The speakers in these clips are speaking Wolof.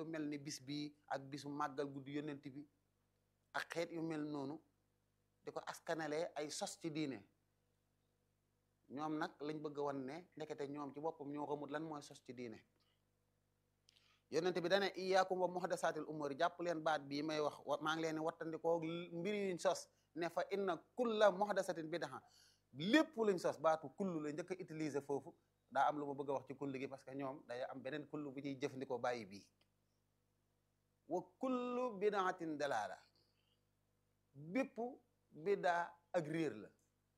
lu mel ni bis bii ak bisu màggal guddi yonent bi ak xeet yu mel noonu di ko askanalee ay sos ci diine ñoom nag lañ bëgg a wan ne ndekete ñoom ci boppam ñoo xamut lan mooy sos ci diine yonent bi dane iyaakum wa muhdasatil umuri jàpp leen baat bii may wax maa ngi leen di wattandikoo mbir yuñ sos ne fa inna kulla muhdasatin bidaa lépp luñ sos baatu kullu la njëkk a utiliser foofu daa am lu ma bëgg a wax ci kullu gi parce que ñoom day am beneen kullu bu ñuy jëfandikoo bàyyi bii wa kullu bidaatin dalaala bépp bidaa ak réer la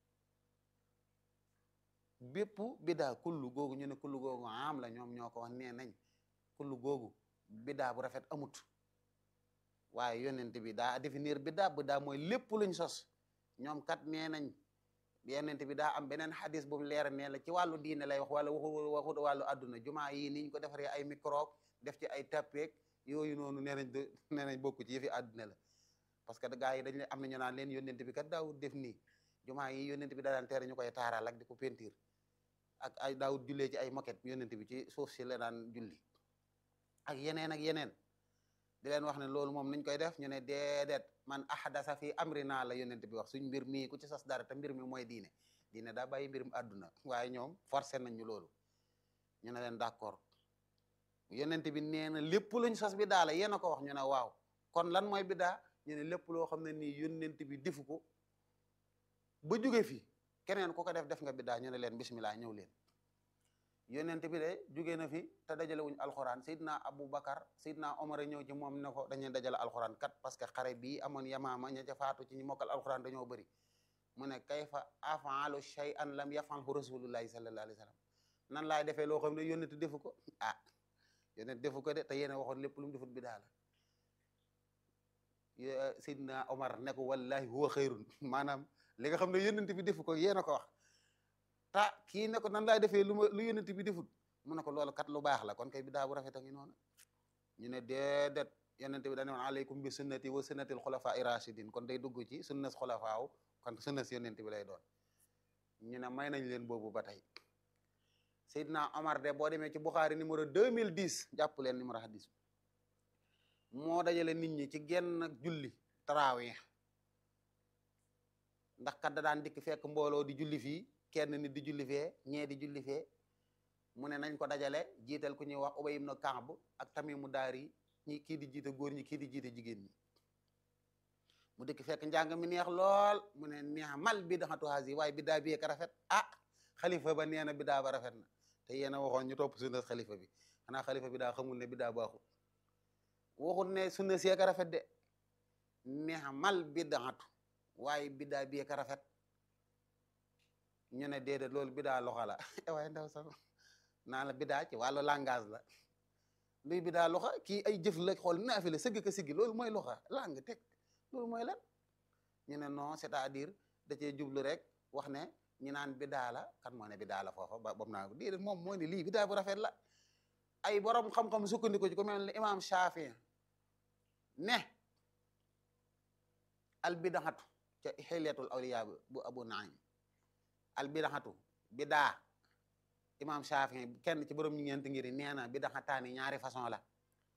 bépp bidaa kullu googu ñu ne kullu googu am la ñoom ñoo ko wax nee nañ kullu googu bidaa bu rafet amut waaye yonent bi daa définir bidaa bidaa mooy lépp luñ sos ñoom kat nee nañ yonent bi daa am beneen xadis bu mu leer nee la ci wàllu diine lay wax wala waxu waxu wàllu àdduna jumaa yi niñ ko defaree ay microbe def ci ay tappeek yooyu noonu nee nañ nee nañ bokku ci yëfi àdduna la parce que gars yi dañ leen am na ñu naan leen yonent bi kat daawut def nii jumaa yi yonent bi daa daan tere ñu koy taaral ak di ko peinture ak ay daawut jullee ci ay moquette yonent bi ci suuf si la daan julli ak yeneen ak yeneen di leen wax ne loolu moom nuñ koy def ñu ne déedéet man ahdasa fi amrina la yonent bi wax suñ mbir mii ku ci sos dara te mbir mi mooy diine diine daa bàyyi mbirum àdduna waaye ñoom forcé nañ ñu loolu ñu ne leen d'accord yonent bi nee na lépp luñ sos bi daa la yéen a ko wax ñu ne waaw kon lan mooy bidaa ñu ne lépp loo xam ne nii yonent bi defu ko ba jóge fi keneen ku ko def def nga bidaa ñu ne leen bismillah ñëw leen yonent bi de jóge na fi te dajale wuñ alxuraan Seydina Aboubacar Seydina Omar a ñëw ci moom ne ko dañuy dajale alxuraan kat parce que xare bii amoon yamaama ña ca faatu ci ñi mokkal alxuraan dañoo bëri mu ne kayfa afaalu shay'an lam yafalhu rasulullahi sallallahu alayhi wa sallam nan laay defee loo xam ne yonent defu ko ah yonent defu ko de te yéen a waxoon lépp lu mu defut bidaa la Seydina Omar ne ko wallahi huwa xayrun maanaam li nga xam ne yonent bi defu ko yéen a ko wax ta kii ne ko nan laay defee lu ma lu yonent bi defut mu ne ko loolu kat lu baax la kon kay bidaa bu rafet a ngi noonu ñu ne déedéet yonent bi dañu woon aleykum bi sunnati wa sunnatil xulafa irashidin kon day dugg ci sunnas xulafaaw kon sunnas yonent bi lay doon ñu ne may nañ leen boobu ba tey Seydina Omar de boo demee ci Bukhari numéro 2010 jàpp leen numéro hadis moo dajale nit ñi ci genn julli tarawih ndax kat da daan dikk fekk mbooloo di julli fii kenn nit di julli fee ñee di julli fee mu ne nañ ko dajale jiital ku ñuy wax Ubay ibn Ka'b ak Tamimu Daari ñi kii di jiite góor ñi kii di jiite jigéen ñi mu dikk fekk njàng mi neex lool mu ne neex mal bid'atu hazi waaye bidaa bi ka rafet ah xalifa ba nee na bidaa ba rafet na te yéen a waxoon ñu topp sunna xalifa bi xanaa xalifa bi daa xamul ne bidaa baaxul waxul ne sunna si ka rafet de neex mal bid'atu waaye bidaa bi ka rafet ñu ne déedéet loolu bidaa loxo la waaye ndaw sax naa la bidaa ci wàllu langage la luy bidaa loxo kii ay jëf la xool naafi la sëgg ka siggi loolu mooy loxo langue teg loolu mooy lan ñu ne non c'est-à-dire da cee jublu rek wax ne ñu naan bidaa la kan moo ne bidaa la foofa ba boobu naa ko déedéet moom moo ne lii bidaa bu rafet la ay borom xam-xam sukkandiku ci ko mel ne imam Shafi ne al bidaxatu ca xiliyatul awliya bu abu naim al bidaxatu bidaa imam Shafi kenn ci borom ñu ñeent ngiri nee na bidaxataani ñaari façon la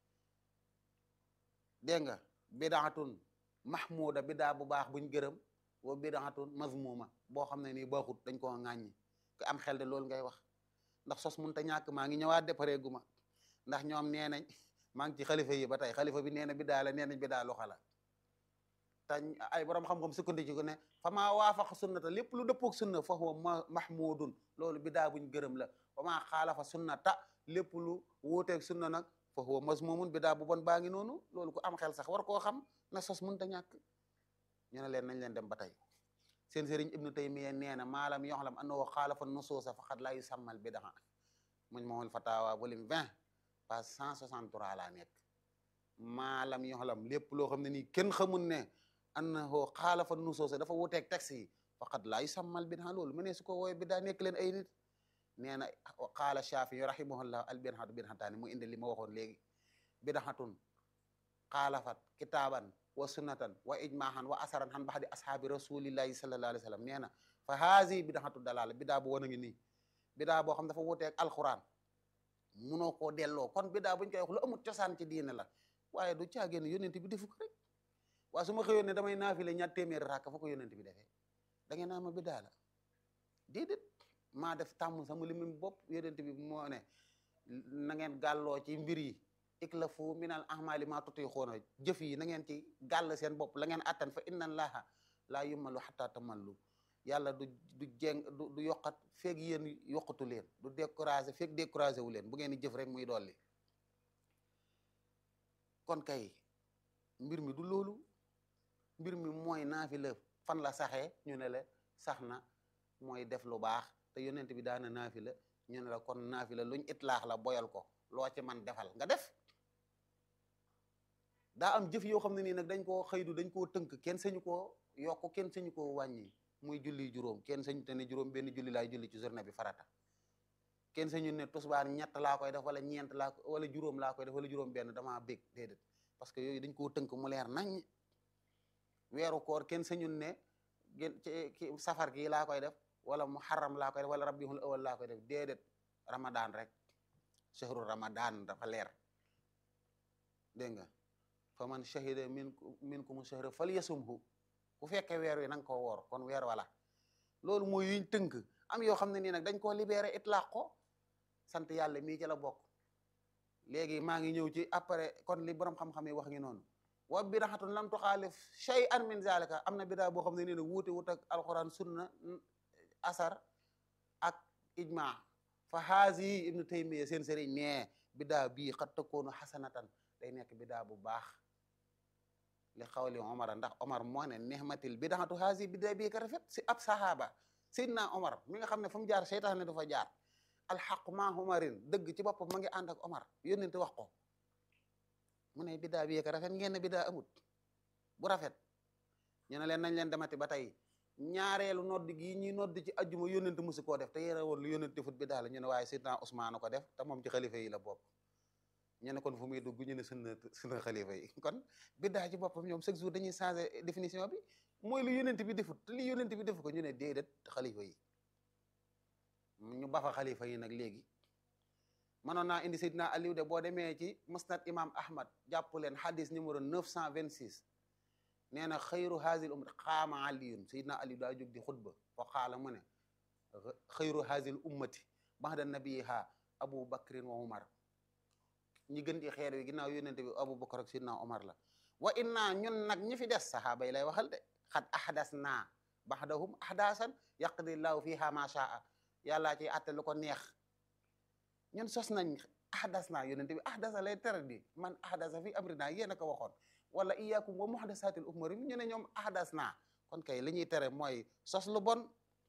dégg nga bidaxatun mahmuda bidaa bu baax buñ gërëm wa bidaxatun mazmuma boo xam ne nii baaxut dañ koo ŋàññi ku am xel de loolu ngay wax ndax sos mun ta ñàkk maa ngi ñëwaat de pare guma ndax ñoom nee nañ maa ngi ci xalifa yi ba tey xalifa bi nee na bidaa la nee nañ bidaa loxa la te ay borom xam-xam sukkandiku ko ne fa maa waafaqa sunnata lépp lu dëppoog sunna fa huwa mahmudun loolu bidaa buñ gërëm la wa maa xaalafa sunnata lépp lu wuuteeg sunna nag fa huwa mazmumun bidaa bu bon baa ngi noonu loolu ku am xel sax war koo xam na sos mënta ñàkk ñu ne leen nañ leen dem ba tey seen sëriñ ibnu taymiya nee na maalam yoxlam annahu xaalafa nusuusa faqad laa yusammal bidaa muñ ma woon fatawa volume 20 page 163 laa nekk maalam yoxlam lépp loo xam ne nii kenn xamul ne annahu xaalafa nusuusa dafa wuteeg texte yi faqad laa yusammal bidaa loolu mu ne su ko wooye bidaa nekk leen ay nit nee na qaala shafii rahimahullah al bid'atu bid'ataani mu indi li ma waxoon léegi bid'atun xaalafat kitaaban wa sunnatan wa ijmaahan wa asaran han baxdi ashaabi rasulillahi sallallahu alayhi wa sallam nee na fa haasi bid'atu dalala bidaa bu wan a ngi nii bidaa boo xam dafa wuteeg alquran munoo koo delloo kon bidaa buñ koy wax lu amut cosaan ci diine la waaye du caagéen yonent bi defu ko rek waaye su ma xëyoon ne damay naafile ñaar téeméeri rakk fa ko yonent bi defee da ngeen naa ma bidaa la déedéet maa def tàmm sama limin bopp yonent bi moo ne na ngeen gàlloo ci mbir yi iklafu minal ahmali ma tutixuuna jëf yi na ngeen ci gàll seen bopp la ngeen attan fa inna allaha laa yumallu xataa tamallu yàlla du du jeng du du yokkat feeg yéen yokkatu leen du découragé feeg découragé wu leen bu ngeen di jëf rek muy dolli kon kay mbir mi du loolu mbir mi mooy naafila fan la saxee ñu ne la sax na mooy def lu baax te yonent bi daana naafila ñu ne la kon naafila luñ itlaax la boyal ko loo ci man defal nga def daa am jëf yoo xam ne nii nag dañ koo xëydu dañ koo tënk kenn sañu koo yokk kenn sañu koo wàññi muy julli juróom kenn sañu te ne juróom benn julli laay julli ci journée bi farata kenn sañu ne tusbaar ñett laa koy def wala ñeent laa ko wala juróom laa koy def wala juróom benn damaa bég déedéet parce que yooyu dañ koo tënk mu leer nañ weeru koor kenn sañu ne gën ci safar gi laa koy def wala muharram laa koy def wala rabiul awal laa koy def déedéet ramadan rek shahru ramadan dafa leer dégg nga fa man shahida min minkum shahra falyasumhu ku fekkee weer wi na nga koo woor kon weer wala loolu mooy yuñ tënk am yoo xam ne nii nag dañ koo libéré itlaq ko sant yàlla mii ci la bokk léegi maa ngi ñëw ci après kon li borom xam-xam yi wax ngi noonu wa bidaxatun lam tuxaalif shay'an min zalika am na bidaa boo xam ne nii nag wuute wut ak alquran sunna asar ak ijma fa haasi ibnu taymiya seen sëriñ nee bidaa bii xat takkoonu xasanatan day nekk bidaa bu baax li xawli omar ndax omar moo ne nihmatil bidaatu haasi bidaa bii ka rafet si ab sahaaba seydina omar mi nga xam ne fu mu jaar seytaane du fa jaar alxaq ma omarin dëgg ci boppam ma ngi ànd ak omar yónnente wax ko mu ne bidaa bii ka rafet ngeen ne bidaa amut bu rafet ñu ne leen nañ leen demati ba tey ñaareelu nodd gi ñuy nodd ci ajjuma yónnente musu koo def te yére woon lu yónnente defut bidaa la ñu ne waaye seydina Usmaan ko def te moom ci xalifa yi la bokk ñu ne kon fu muy dugg ñu ne sunna sunna xalifa yi kon biddaa ci boppam ñoom chaque jour dañuy changé définition bi mooy lu yonent bi defut te li yonent bi defu ko ñu ne déedéet xalifa yi ñu bafa xalifa yi nag léegi mënoon naa indi Seydina Aliou de boo demee ci musnad imam Ahmad jàpp leen hadis numéro 926 nee na xayru haazil ummat xaama aliyun Seydina Aliou daa jóg di xutba fa xaala mu ne xayru haazil ummati baxda nabiyiha Abu Bakrin wa Umar ñi gën ci xeer wi ginnaaw yónnente bi Abu Bakar ak Sidna Omar la wa inna ñun nag ñi fi des saxaaba yi lay waxal de xat ahdas naa baxdahum ahdasan yaqdi llahu fiha ma shaa yàllaa ci atte lu ko neex ñun sos nañ ahdas naa yónnente bi ahdasa lay tere di man ahdasa fi amrina yéen a ko waxoon wala iyakum wa muhdasatil umuri ñu ne ñoom ahdas naa kon kay li ñuy tere mooy sos lu bon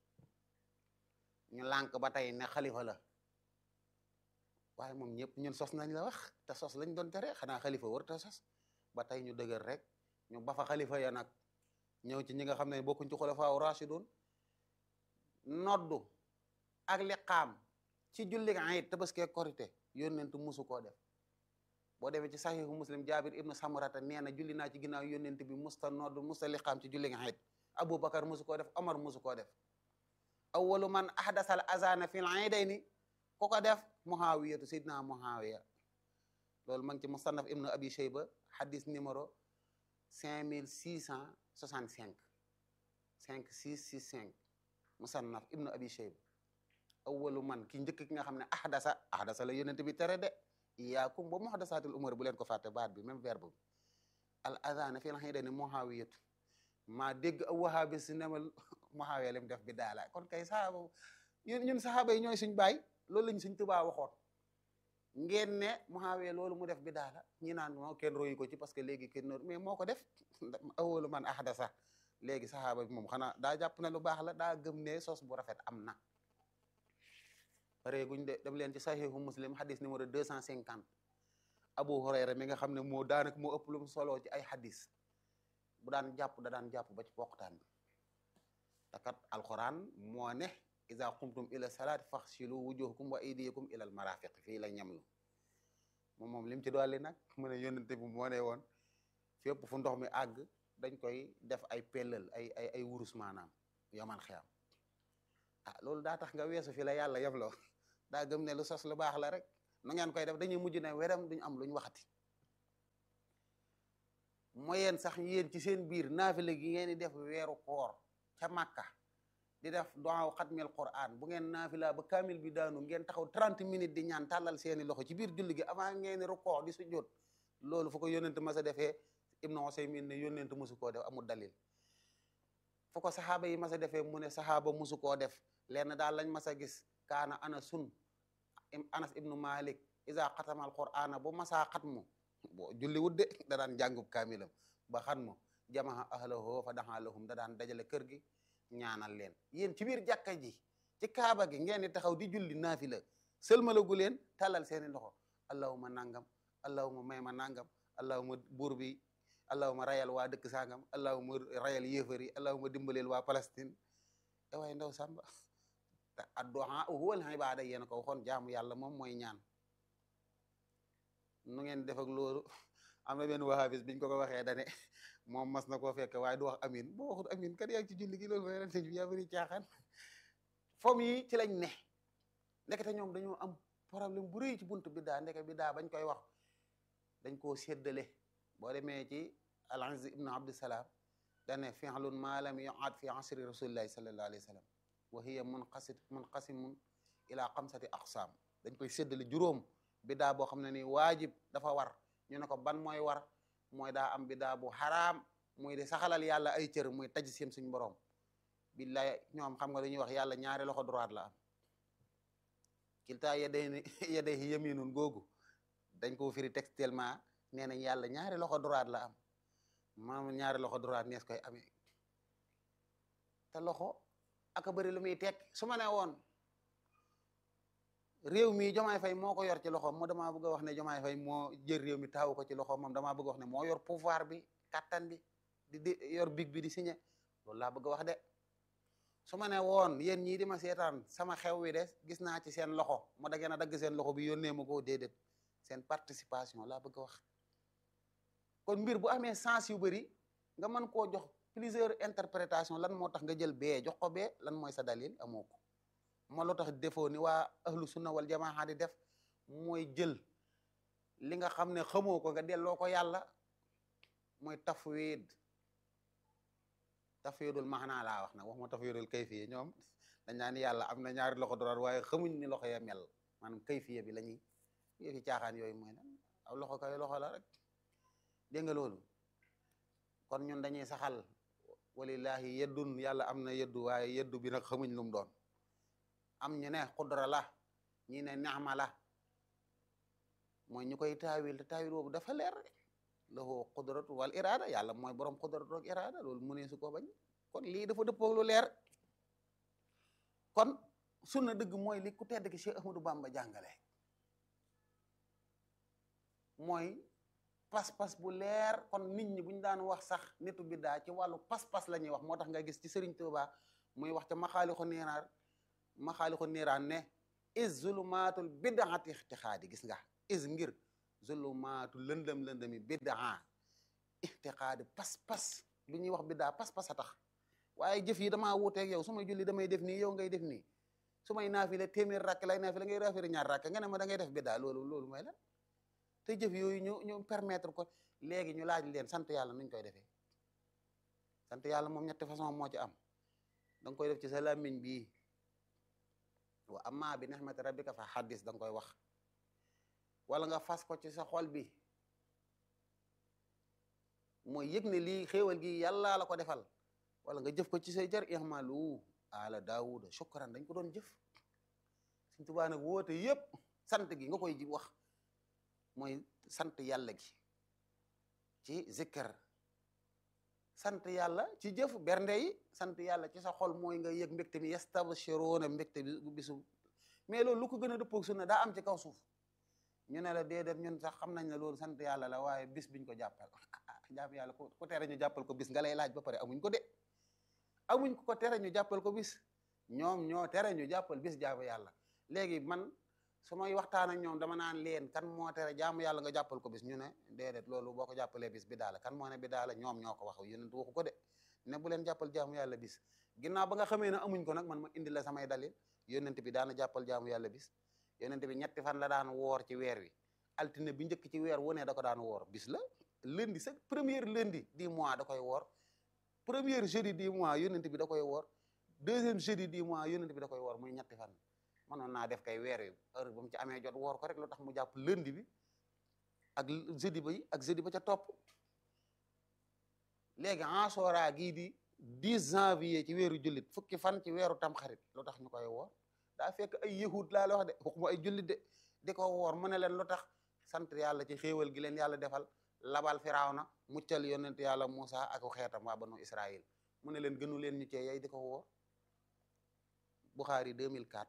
ñu lànk ba tey ne xalifa la waaye moom ñëpp ñun sos nañ la wax te sos lañ doon tere xanaa xalifa war te sos ba tey ñu dëgër rek ñu ba fa xalifa ya nag ñëw ci ñi nga xam ne bokkuñ ci xulafaa rashidun noddu ak liqaam ci julli ayit tabaski korite yónnentu musu koo def boo demee ci saxiixu muslim jaabir ibnu samurata nee na julli naa ci ginnaaw yónnent bi musta noddu musta liqaam ci julli ayit aboubacar musu koo def omar musu koo def awwalu man ahdasal azana fil aydayni ku ko def muhawiyatu sayyidina muhawiya loolu ma ngi ci musannaf ibnu abi shayba hadis numéro cinq mille six cent soixante cinq cinq six six cinq musannaf ibnu abi shayba awwalu man ki njëkk ki nga xam ne ahdasa ahdasa la yonent bi tere de iyaakum ba muhdasatil umur bu leen ko fàtte baat bi même verbe bi al adana fii la xëy dane muhawiyatu maa dégg a wahabi si nemal muhawiya lim def bi daala kon kay sahaaba ñun ñun sahaaba yi ñooy suñ baay loolu lañ suñ tubaa waxoon ngeen ne Muawiya loolu mu def bi daala ñi naan moo kenn royu ko ci parce que léegi kenn mais moo ko def awalu man ahdasa léegi saxaaba bi moom xanaa daa jàpp ne lu baax la daa gëm ne sos bu rafet am na pareeguñ de dem leen ci saxiixu muslim hadis numéro deux cent cinquante abu hurayra mi nga xam ne moo daanaka moo ëpp lu mu solo ci ay hadis bu daan jàpp da daan jàpp ba ci poqtaan bi takat alquran moo ne iza qumtum ila salaati faxsilu wujuhakum wa aydiyakum ila al marafiq fii la ñamlu moom moom lim ci dolli nag mu ne yónnente bi moo ne woon fépp fu ndox mi àgg dañ koy def ay pellal ay ay ay wurus maanaam yoman xiyam ah loolu daa tax nga weesu fi la yàlla yemloo daa gëm ne lu sos lu baax la rek nu ngeen koy def dañuy mujj ne weram duñu am lu ñu waxati mooy yéen sax yéen ci seen biir naafila gi ngeen di def weeru koor ca Makka di def duwaaw xatmil Qur'an bu ngeen naafila ba kaamil bi daanu ngeen taxaw 30 minutes di ñaan tàllal seeni loxo ci biir julli gi avant ngeen rukkoo di sujjóot loolu fu ko yónnent mas a defee Ibnu Usaymin ne yónnent musu koo def amul dalil fu ko saxaaba yi mas a defee mu ne saxaaba musu koo def lenn daal lañ mas a gis kaana anasun anas ibnu malik isa xatamal qur'ana bu masaa xatmu bo julli wudde da daan jàngub kaamilam ba xatmu jamaha ahlahu fa daxa lahum da daan dajale kër gi ñaanal leen yéen ci biir jàkka ji ci kaaba gi ngeen di taxaw di julli naafila sëlmalagu leen tàllal seeni loxo allahuma nangam allahuma may ma nangam allahuma buur bi allahuma rayal waa dëkk sangam allahuma rayal yéefar yi allahuma dimbaleel waa Palestine e waay ndaw samba te addu'a huwa al ibada yéen a ko waxoon jaamu yàlla moom mooy ñaan nu ngeen def ak loolu am na benn wahabis biñ ko ko waxee dane moom mas na koo fekk waaye du wax amin boo waxut amin kat yaa ngi ci julli gi loolu mooy ren sëñ bi yaa bëri caaxaan fomm yi ci lañ ne ndekete ñoom dañoo am problème bu rëy ci buntu biddaa ndeke biddaa bañ koy wax dañ koo séddale boo demee ci al-Izz ibn Abdusalaam dane fi'lun ma lam yu'ad fi asri rasulillahi sallallahu alayhi wa sallam wa hiya munqasit munqasimun ila xamsati aqsaam dañ koy séddale juróom biddaa boo xam ne ni waajib dafa war ñu ne ko ban mooy war mooy daa am biddaa bu xaraam muy di saxalal yàlla ay cër muy taj sim suñ borom billaay ñoom xam nga lu ñuy wax yàlla ñaari loxo droite la am kiltaa yedday yedday yaminun googu dañ ko firi textuellement nee nañ yàlla ñaari loxo droite la am maam ñaari loxo droite nees koy amee te loxo aka bëri lu muy tekk su ma ne woon réew mi jomaay fay moo ko yor ci loxoom moo damaa bëgg a wax ne jomaay fay moo jël réew mi taawu ko ci loxoom moom damaa bëgg a wax ne moo yor pouvoir bi kattan bi di di yor big bi di signé loolu laa bëgg a wax de su ma ne woon yéen ñii di ma seetaan sama xew wi de gis naa ci seen loxo ma da ngeen a dagg seen loxo bi yónnee ma ko déedéet seen participation laa bëgg a wax kon mbir bu amee sens yu bëri nga mën koo jox plusieurs interprétation lan moo tax nga jël bee jox ko bee lan mooy sa dalil amoo ko moo loo tax defoo ni waa ahlu sunna wal jamaa di def mooy jël li nga xam ne xamoo ko nga delloo ko yàlla mooy tafwid tafwidul maanaa laa wax nag wax ma tafwidul kayfiya ñoom dañ naan yàlla am na ñaari loxo droit waaye xamuñ ni loxo ya mel maanaam kayfiya bi la ñuy yëfi caaxaan yooyu mooy lan aw loxo kay loxo la rek dégg nga loolu kon ñun dañuy saxal walillahi yeddun yàlla am na yeddu waaye yeddu bi nag xamuñ lu mu doon am ñu ne xudra la ñi ne naxma la mooy ñu koy taawil te taawil boobu dafa leer lahu qudratu wal irada yàlla mooy borom qudratu ak irada loolu mu ne su ko bañ kon lii dafa dëppoo lu leer kon sunna dëgg mooy li ku tedd ki Cheikh Ahmadou Bamba jàngale mooy pas-pas bu leer kon nit ñi bu ñu daan wax sax nitu biddaa ci wàllu pas-pas la ñuy wax moo tax nga gis ci Serigne Touba muy wax ca maxaalixu niiraan maxaalixu niiraan ne is zulumaatul biddaati ixtixaadi gis nga is ngir zulumaatu lëndëm lëndëmi biddaa ixtixaadi pas-pas lu ñuy wax biddaa pas-pas a tax waaye jëf yi damaa wuuteeg yow su may julli damay def nii yow ngay def nii su may naafile téeméer rakk lay naafile ngay raafiri ñaar rakk nga ne ma da ngay def biddaa loolu loolu mooy lan te jëf yooyu ñu ñu permettre ko léegi ñu laaj leen sant yàlla nuñ koy defee sant yàlla moom ñetti façon moo ci am da nga koy def ci sa làmmiñ bii wa amma bi nihmati rabbika fa xaddis da nga koy wax wala nga fas ko ci sa xol bi mooy yëg ne lii xéewal gi yàlla la ko defal wala nga jëf ko ci say jar ihmalu ala daawuda shukran dañ ko doon jëf Sëñ Tuubaa nag woote yépp sant gi nga koy ji wax mooy sant yàlla gi ci zikkar sant yàlla ci jëf bernde yi sant yàlla ci sa xol mooy nga yëg mbégte mi yastabshiruuna mbégte bi bisu mais loolu lu ko gën a dëppoog sunna daa am ci kaw suuf ñu ne la déedéet ñun sax xam nañ ne loolu sant yàlla la waaye bis biñ ko jàppal jaam yàlla ku tere ñu jàppal ko bis nga lay laaj ba pare amuñ ko de amuñ ko ko tere ñu jàppal ko bis ñoom ñoo tere ñu jàppal bis jaamu yàlla léegi man su may waxtaan ak ñoom dama naan leen kan moo tere jaamu yàlla nga jàppal ko bis ñu ne déedéet loolu boo ko jàppalee bis bi daala kan moo ne bi daala ñoom ñoo ko wax yonent waxu ko de ne bu leen jàppal jaamu yàlla bis ginnaaw ba nga xamee ne amuñ ko nag man ma indi la samay dalil yonent bi daana jàppal jaamu yàlla bis yonent bi ñetti fan la daan woor ci weer wi altine bi njëkk ci weer wu ne da ko daan woor bis la lundi sa première lundi du mois da koy woor première jeudi du mois yonent bi da koy woor deuxième jeudi du mois yonent bi da koy woor muy ñetti fan mënoon naa def kay weer wi heure ba mu ci amee jot woor ko rek lu tax mu jàpp lundi bi ak jeudi ba yi ak jeudi ba ca topp léegi Ashura gii di 10 janvier ci weeru jullit fukki fan ci weeru tamxarit lu tax ñu koy woor daa fekk ay yahud laa la wax de waxuma ay jullit de di ko woor mu ne leen lu tax sant yàlla ci xéewal gi leen yàlla defal labal firawna muccal yonent yàlla Musa ak xeetam waa banu Israël mu ne leen gënu leen ñu cee yay di ko woor Bukhari 2004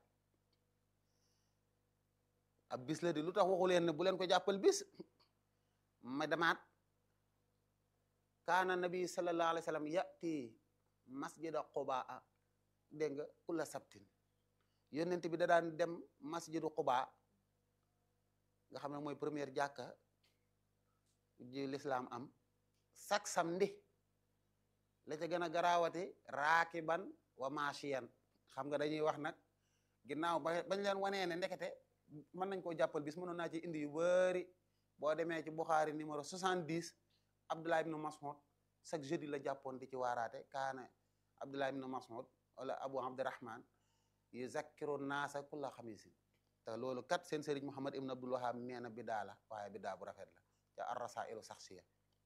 ab bis la di lu tax waxu leen ne bu leen ko jàppal bis ma damaat kaana nabi sallallahu alayhi wa sallam yati masjida qubaa dégg nga kulla sabtin yonent bi da daan dem masjidu qubaa nga xam ne mooy première jàkka ji l'islam am chaque samedi la ca gën a garaawati raakiban wa machiyan xam nga dañuy wax nag ginnaaw ba bañ leen wanee ne ndekete mën nañ koo jàppal bis mënoon naa ci indi yu bëri boo demee ci Bukhari numéro 70 Abdullah ibn Mas'ud chaque jeudi la jàppoon di ci waaraate kaana Abdullah ibn Mas'ud wala Abu Abdurrahman yuzakkiru naasa kulla xamisin te loolu kat seen sëriñ Muhammad ibn Abdul Wahab nee na bidaa la waaye bidaa bu rafet la ca ar-rasailu saxsiya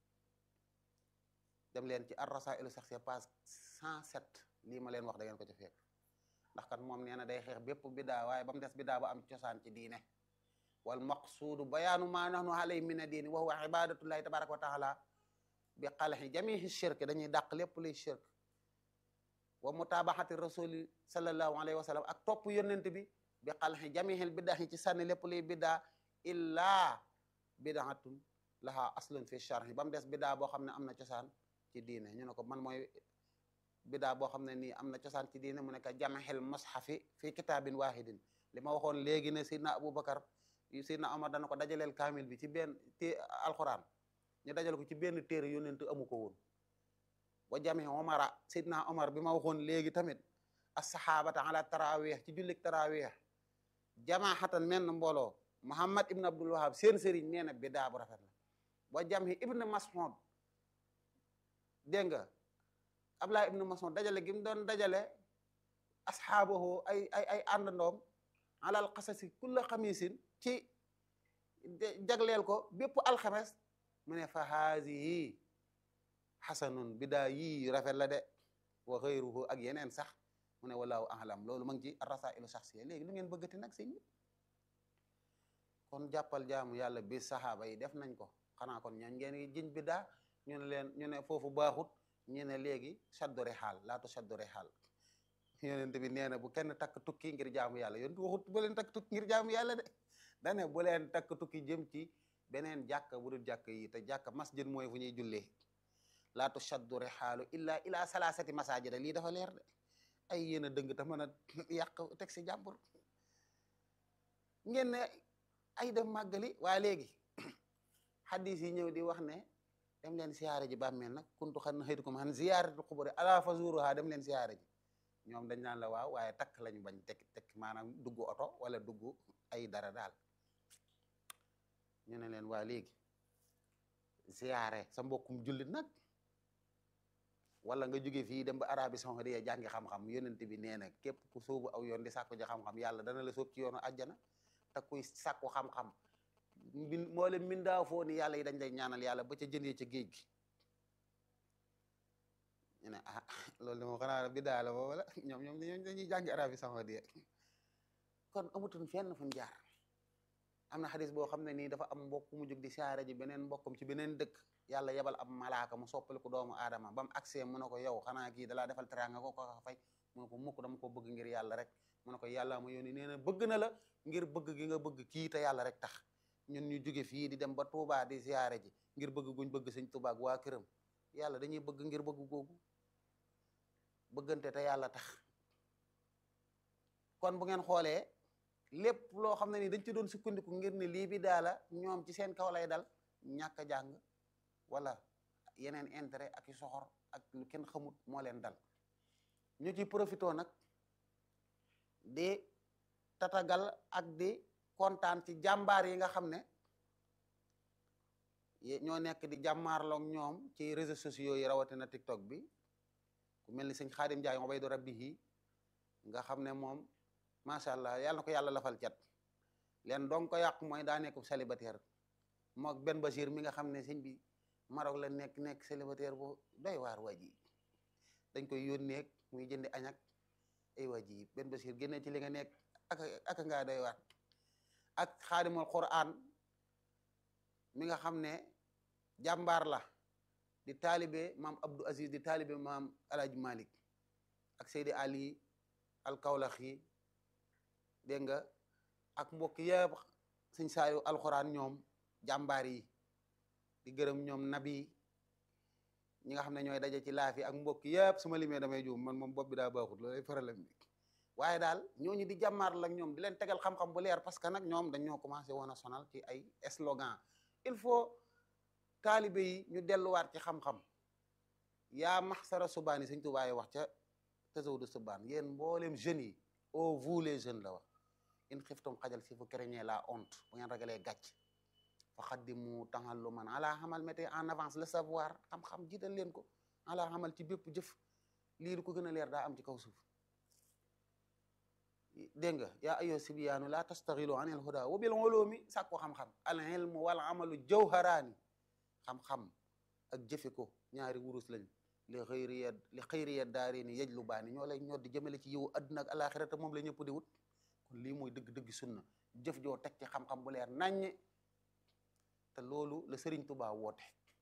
dem leen ci ar-rasailu saxsiya page 107 lii ma leen wax da ngeen ko ci fekk ndax kat moom nee na day xeex bépp bidaa waaye ba mu des bidaa bu am cosaan ci diine wal maqsuudu bayaanu maa nahnu alayhi min ad-diini wa huwa ibadatullahi tabaraka wa taala bi xalxi jamihi shirk dañuy dàq lépp luy shirk wa mutabaxati rasuli sallallahu alayhi wa sallam ak topp yonent bi bi xalxi jamihil biddaa ci sànni lépp luy biddaa illaa bidaatun laha aslun fi charhi ba mu des biddaa boo xam ne am na cosaan ci diine ñu ne ko man mooy biddaa boo xam ne nii am na cosaan ci diine mu ne ko jamihil mushafi fi kitaabin wahidin li ma waxoon léegi ne sidna aboubacar sidna omar dana ko dajaleel kaamil bi ci benn té alquran ñu dajal ko ci benn téere yonent amu ko woon wa jami omara sidna omar bi ma waxoon léegi tamit assahabata ala tarawih ci jullik tarawih jamaxatan menn mbooloo muhammad ibn abdul wahab seen sëriñ nee na bidaa bu rafet la wa jami ibn mas'ud dégg nga abdullah ibn mas'ud dajale gi mu doon dajale asxaabahu ay ay ay àndandoom alal xasasi kulla xamisin ci jagleel ko bépp alxames mu ne fa haasihi xasanun bidaa yii rafet la de wa xayruhu ak yeneen sax mu ne walaahu ahlam loolu ma ngi ci rasailu saxsiya léegi lu ngeen bëggati nag sëñ bi kon jàppal jaamu yàlla bi saxaaba yi def nañ ko xanaa kon ñooñ ngeen jiñ bidaa ñu ne leen ñu ne foofu baaxut ñu ne léegi saddore xaal laatu saddore xaal yonent bi nee na bu kenn takk tukki ngir jaamu yàlla yonent waxut bu leen takk tukki ngir jaamu yàlla de dane bu leen takk tukki jëm ci beneen jàkka bu dul jàkk yi te jàkka masjid mooy fu ñuy jullee laa tushaddu rihaalu illa ila salaasati masajida lii dafa leer de ay yéen a dëng te mën a yàq teg si jàmbur ngeen ne ay dem màggali waa léegi xadis yi ñëw di wax ne dem leen siyaare ji bàmmeel nag kuntu xan xëytukum xan ziyaaratu xuburi ala fazuruha dem leen siyaare ji ñoom dañ naan la waaw waaye takk lañu bañ tek tek maanaam dugg oto wala dugg ay dara daal ñu ne leen waa léegi ziyaare sa mbokkum jullit nag wala nga jóge fii dem ba Arabie Saoudite jàngi xam-xam yonent bi nee na képp ku sóobu aw yoon di sàkku ji xam-xam yàlla dana la sóob ci yoonu àjjana te kuy sàkku xam-xam min moo leen mindaa foo ni yàlla yi dañ lay ñaanal yàlla ba ca jëndee ca géej gi ñu ne ah loolu de moom xanaa bidaa la wala ñoom ñoom dañuy jàngi Arabie Saoudite kon amutuñ fenn fuñ jaar am na xadis boo xam ne nii dafa am mbokk mu jóg di siyaare ji beneen mbokkum ci beneen dëkk yàlla yebal ab malaaka mu soppali ko doomu aadama ba mu agsee mu ne ko yow xanaa kii dalaa defal teraanga ko ko fay mu ne ko mukk dama ko bëgg ngir yàlla rek mu ne ko yàlla ma yónni nee na bëgg na la ngir bëgg gi nga bëgg kii te yàlla rek tax ñun ñu jóge fii di dem ba Touba di siyaare ji ngir bëgg guñ bëgg sëñ Touba ak waa këram yàlla dañuy bëgg ngir bëgg googu bëggante te yàlla tax kon bu ngeen xoolee lépp loo xam ne ni dañ ci doon sukkandiku ngir ne lii bi daala ñoom ci seen kaw lay dal ñàkk a jàng wala yeneen intérêt ak i soxor ak lu kenn xamut moo leen dal ñu ci profité nag di tatagal ak di kontaan ci jàmbaar yi nga xam ne ñoo nekk di jàmmaarloog ñoom ci réseaux sociaux yi rawatina TikTok bi ku mel ni sëñ Xaadim Njaay Ubaydu Rabbihi nga xam ne moom macha allah yàlla na ko yàlla lafal cat leen donc ko yàq mooy daa nekk célibataire mook Ben Bachir mi nga xam ne sëñ bi Maroc la nekk nekk célibataire bu doy waar waa ji dañ koy yónnee muy jëndi añak ay waa ji Ben Bachir génne ci li nga nekk ak ak ngaa doy waar ak xaadimul Qur'an mi nga xam ne jàmbaar la di taalibe maam Abdou Aziz di taalibe maam Alaaji Malik ak Seydi Ali al Kawlaxi dégg nga ak mbokk yëpp sëñ saayu alxuraan ñoom jàmbaar yi di gërëm ñoom nabi ñi nga xam ne ñooy daje ci laaf yi ak mbokk yëpp su ma limee damay juum man moom bopp bi daa baaxut loolay problème bi waaye daal ñooñu di jàmmaar la ñoom di leen tegal xam-xam bu leer parce que nag ñoom dañoo commencé woon a sonal ci ay slogan il faut taalibe yi ñu delluwaat ci xam-xam yaa maxsara subaani sëñ Tuubaa wax ca tasawudu subaan yéen mboolem jeunes yi au vous les jeunes la wax in xiftum xajal si fu craignez la honte bu ngeen ragalee gàcc fa xaddimu tahalluman ala xamal mettez en avance le savoir xam-xam jiital leen ko ala xamal ci bépp jëf lii lu ko gën a leer daa am ci kaw suuf dégg nga yaa ayyuha sibyaanu la tastaxilu an il huda wa bil ulumi sàkku xam-xam al ilmu wal amalu jawharaani xam-xam ak jëfe ko ñaari wurus lañ li xëyriya li xëyriya daari ni yej lu baani ñoo lay ñor di jëmale ci yiwu adduna ak alaxira te moom la ñëpp di wut kon lii mooy dëgg-dëgg sunna jëf joo teg ci xam-xam bu leer naññe te loolu la Sëriñ Tuubaa woote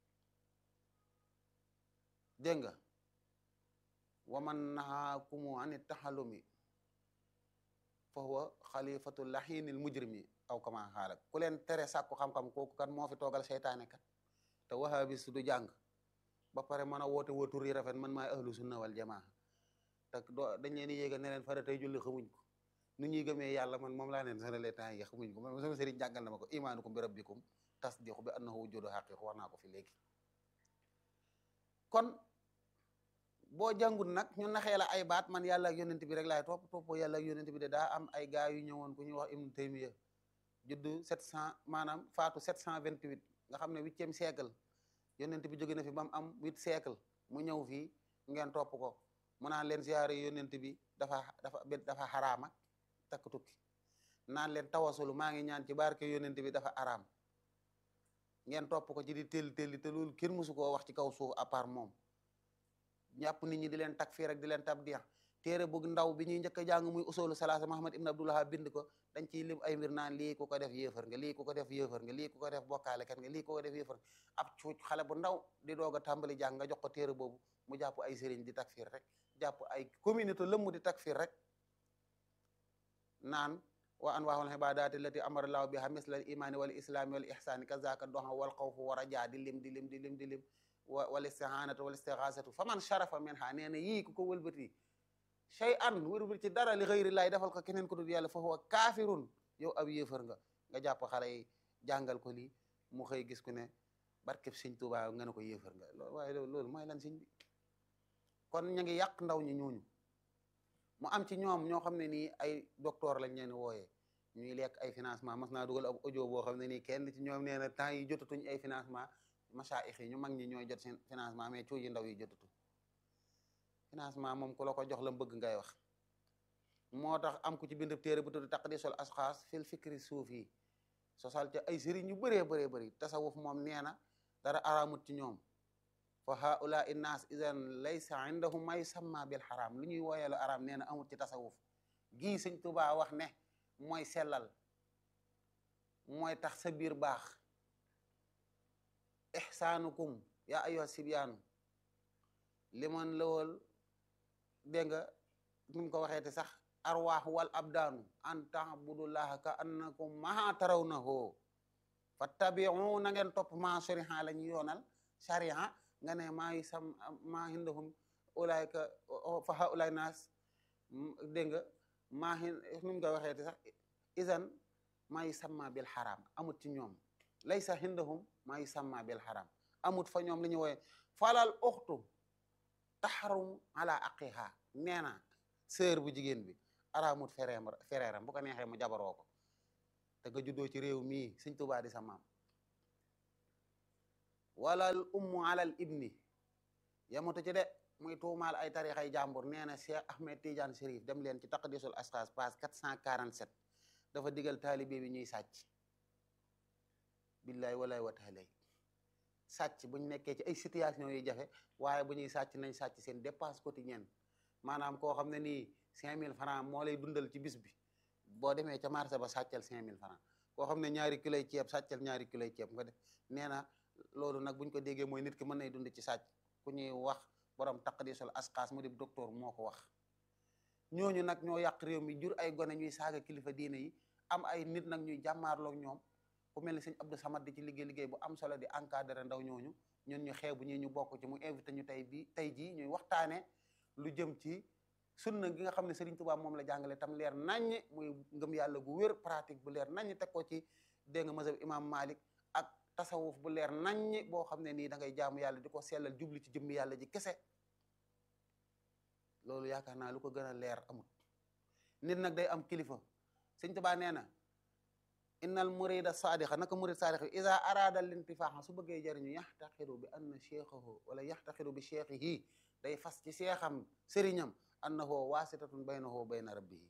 dégg nga waman nahaakumu ani taxalumi fa huwa xalifatu laxiinil mujrimi aw kama xaalak ku leen tere sàkku xam-xam kooku kan moo fi toogal seytaane kat te wahabis du jàng ba pare mën a woote wootur yi rafet man maay ahlu sunna wal jamaa te doo dañ leen di yéegal ne leen fara tey julli xamuñ ko nu ñuy gëmee yàlla man moom laa leen sonale temps yi xamuñ ko man sama sëriñ jàngal na ma ko imaanukum bi rabbikum tasdiqu bi annahu wujudu xaqiq wax naa ko fi léegi kon boo jàngut nag ñu naxee la ay baat man yàlla ak yonent bi rek laay topp toppoo yàlla ak yonent bi de daa am ay gaa yu ñëwoon ku ñuy wax ibnu taymiya juddu sept cent maanaam faatu sept cent vingt-huit nga xam ne huitième siècle yonent bi jóge na fi ba mu am huit siècle mu ñëw fii ngeen topp ko mu naan leen siyaare yonent bi dafa dafa dafa xaraama takk tukki naan leen tawasulu maa ngi ñaan ci barke yonent bi dafa araam ngeen topp ko ci di telli telli te loolu kenn mësu koo wax ci kaw suuf à part moom ñàpp nit ñi di leen takfir rek di leen tabdiya téere bu ndaw bi ñuy njëkk a jàng muy usulu salaasa Muhammad ibn Abdullah bind ko dañ ciy lim ay mbir naan lii ku ko def yéefar nga lii ku ko def yéefar nga lii ku ko def bokkaale kat nga lii ku ko def yéefar ab cuuc xale bu ndaw di doog a tàmbali jàng nga jox ko téere boobu mu jàpp ay sëriñ di takfir rek jàpp ay communauté lëmm di takfir rek naan wa anwaahul ibaadaati allati amara llaahu biha misla al imaani wal islaami wal ihsaani kazaka doxa wal xawfu wa rajaa di lim di lim di lim di lim wa wal istihaanatu wal istixaasatu fa man sharafa minha nee na yii ku ko wëlbati shay an wëlbati ci dara li xëyri laay defal ko keneen ko dul yàlla fa huwa kaafirun yow ab yéefar nga nga jàpp xale yi jàngal ko lii mu xëy gis ku ne barkeb sëñ Tuubaa nga ne ko yéefar nga loolu waaye loolu mooy lan sëñ bi kon ñu ngi yàq ndaw ñi ñooñu mu am ci ñoom ñoo xam ne nii ay docteur lañ leen wooyee ñuy lekk ay financement mas naa dugal ab audio boo xam ne nii kenn ci ñoom nee na temps yi jotatuñ ay financement masaayix yi ñu mag ñi ñooy jot seen financement mais cuu yi ndaw yi jotatu financement moom ku la ko jox la bëgg ngay wax moo tax am ku ci bind téere bu tudd taqdisul asxaas fil fikri suufi sosal ca ay sëriñ yu bëree bëree bëri tasawuf moom nee na dara araamut ci ñoom fa haula innaas idan laysa indahum ma yusamma bil xaraam lu ñuy wooyeelu araam nee na amut ci tasawuf gii sëñ Tuubaa wax ne mooy sellal mooy tax sa biir baax ixsaanukum yaa ayyuha sibyaanu liman lawol dégg nga nu mu ko waxeete sax arwaax wal abdaanu an taabudullaha ka annakum maa tarawnahu fattabiu na ngeen topp maa shariha la ñu yoonal shariha nga ne maa yi sam maa hindahum ulaayka fa haulaay naas dégg nga maa hin nu mu ko waxeete sax isan maa yi samma bil xaraam amut ci ñoom laysa hindahum maa yi samma bil xaraam amut fa ñoom li ñu wooye falal uxtu taxarum ala aqiha nee na sœur bu jigéen bi araamut fereem fereeram bu ko neexee mu jabaroo ko te nga juddoo ci réew mii sëñ Tuubaa di sa maam wala al ummu alal ibni yamatu ci de muy tuumaal ay tarixay jàmbur nee na Cheikh Ahmed Tidiane Chérif dem leen ci taqdisul asxaas page 447 dafa digal taalibe bi ñuy sàcc billaay walaay wa taalay sàcc bu ñu nekkee ci ay situation yu jafe waaye bu ñuy sàcc nañ sàcc seen dépense quotidienne maanaam koo xam ne nii 5000 francs moo lay dundal ci bis bi boo demee ca marché ba sàccal 5000 francs koo xam ne ñaari kiloy ceeb sàccal ñaari kiloy ceeb nga def nee na loolu nag buñ ko déggee mooy nit ki mën nay dund ci sàcc ku ñuy wax borom taqdisul asxaas mu di docteur moo ko wax ñooñu nag ñoo yàq réew mi jur ay gone ñuy saaga kilifa diine yi am ay nit nag ñuy jàmmaarloog ñoom ku mel ni sëñ Abdou Samad di ci liggéey liggéey bu am solo di encadré ndaw ñooñu ñun ñu xeebu ñi ñu bokk ci mu invité ñu tey bi tey jii ñuy waxtaane lu jëm ci sunna gi nga xam ne Serigne Touba moom la jàngale tam leer naññ muy ngëm yàlla gu wér pratique bu leer naññ teg ko ci dégg nga mazhab imam Malik ak tasawuf bu leer naññ boo xam ne nii da ngay jaamu yàlla di ko sellal jubli ci jëmmi yàlla ji kese loolu yaakaar naa lu ko gën a leer amut nit nag day am kilifa Sëñ Touba nee na innal murida sadiqa naka murid sadiqa ida arada lintifaaxa su bëggee jariñu yaxtaqidu bi anna cheikhahu wala yaxtaqidu bi cheikhihi day fas ci seexam sëriñam annahu waasitatun baynahu wa bayna rabbihi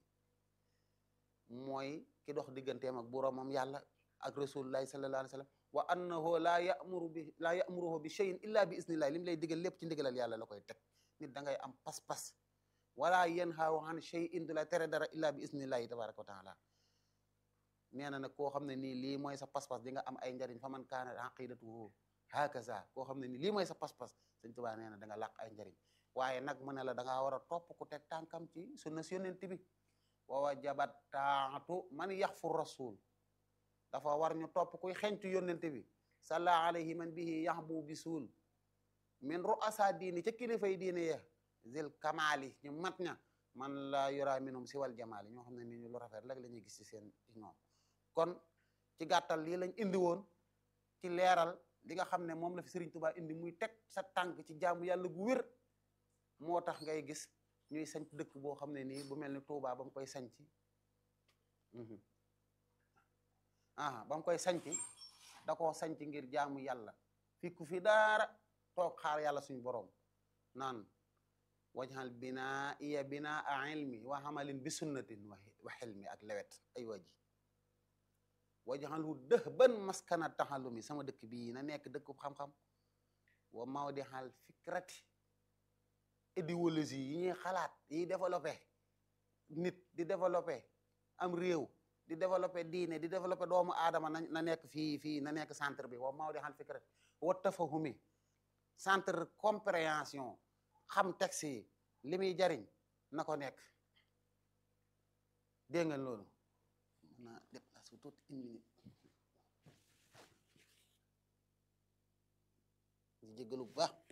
mooy ki dox digganteem ak boroomam yàlla ak rasulullahi sallallahu alayhi wa sallam wa annahu laa yamuru bi laa yamuruhu bi cheyin illa bi isnillahi li mu lay digal lépp ci ndigalal yàlla la koy teg nit da ngay am pas-pas wala yanhaahu an cheyin du la tere dara illa bi isnillahi tabaraka wa taala nee na nag koo xam ne nii lii mooy sa pas-pas di nga am ay njariñ fa man kaana aqidatuhu hakaza koo xam ne nii lii mooy sa pas-pas Sëñ Tuubaa nee na da nga làq ay njariñ waaye nag mu ne la da ngaa war a topp ku teg tànkam ci sunna yonent bi wa wajabat taatu man yaxfu rasul dafa war ñu topp kuy xentu yonent bi salla alayhi man bihi yaxbu bisul min ru'asa diini ca kilifay diine ya zil kamali ñu mat ña man la yura minum si wal jamaali ñoo xam ne ni ñu lu rafet rek la ñuy gis ci seen ci ñoom kon ci gàttal lii lañ indi woon ci leeral li nga xam ne moom la fi Serigne Touba indi muy teg sa tànk ci jaamu yàlla gu wér moo tax ngay gis ñuy sanc dëkk boo xam ne nii bu mel ni Touba ba mu koy sanc ah ba mu koy sanc da koo sanc ngir jaamu yàlla fikku fi daara toog xaar yàlla suñu boroom naan wajhal binaa iya binaa a ilmi wa amalin bi sunnatin wa xilmi ak lewet ay waji wajhalhu dëhban maskana taxallumi sama dëkk bii na nekk dëkku xam-xam wa mawdihal fikrati idéologie yi ñuy xalaat yi développé nit di développé am réew di développé diine di développé doomu aadama na na nekk fii fii na nekk centre bi wa mawdihal fikrati wa tafahumi centre compréhension xam texte yi li muy jariñ na ko nekk dégg nga loolu mën naa déplacer tuuti une minute di jéggalu bu baax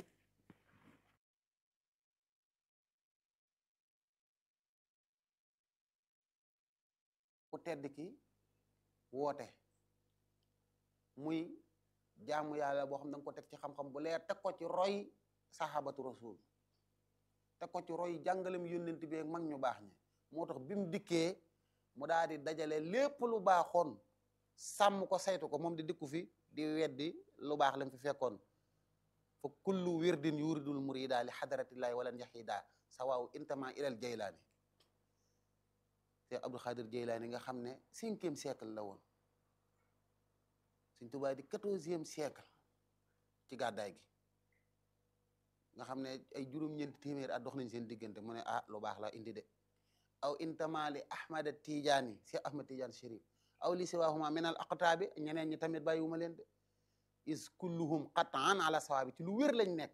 ku tedd ki woote muy jaamu yàlla boo xam ne da nga ko teg ci xam-xam bu leer teg ko ci roy sahabatu rasul teg ko ci roy jàngalem yónnent bi ak mag ñu baax ñi moo tax bi mu dikkee mu daal di dajale lépp lu baaxoon sàmm ko saytu ko moom di dikku fi di weddi lu baax lam fi fekkoon fa kullu wirdin yuridul murida li xadaratillahi wala njaxida sawaaw intama ilal jaylaani te Abdul Xaadir Jaylaani nga xam ne cinquième siècle la woon Sëñ Tuubaa di quatorzième siècle ci gàddaay gi nga xam ne ay juróom-ñeenti téeméeri at dox nañ seen diggante mu ne ah lu baax la indi de aw intama li ahmad tijaani si ahmad tijaani sharif aw li siwahuma min al aqtaabi ñeneen ñi tamit bàyyiwuma leen de is kulluhum qatan ala sawaabi ci lu wér lañ nekk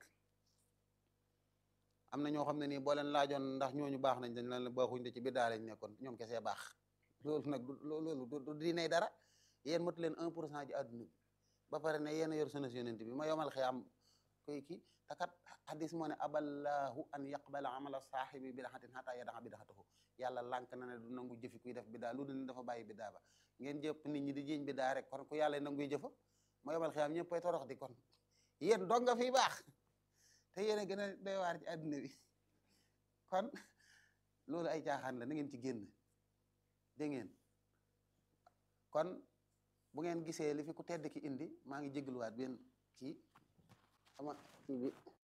am na ñoo xam ne nii boo leen laajoon ndax ñooñu baax nañ dañ leen baaxuñ de ci biddaa lañ nekkoon ñoom kesee baax loolu nag du loolu du dinay dara yéen matu leen un pour cent ji àdduna bi ba pare ne yéen a yor sunna yonent bi ma yomal xiyaam koy kii takat hadis moo ne aballahu an yaqbala amala saahibi bidaxatin xataa yadaxa bidaxatahu yàlla lànk na ne du nangu jëfi kuy def bidaa lu dul dafa bàyyi bidaa ba ngeen jëpp nit ñi di jiñ bidaa rek kon ku yàlla nanguy jëfa ma yomal xiyaam ñëppay torox di kon yéen dong nga fi baax te yéen a gën a doy waar ci àdduna bi kon loolu ay caaxaan la na ngeen ci génn dégg ngeen kon bu ngeen gisee li fi ku tedd ki indi maa ngi jégluwaat benn kii ama kii bi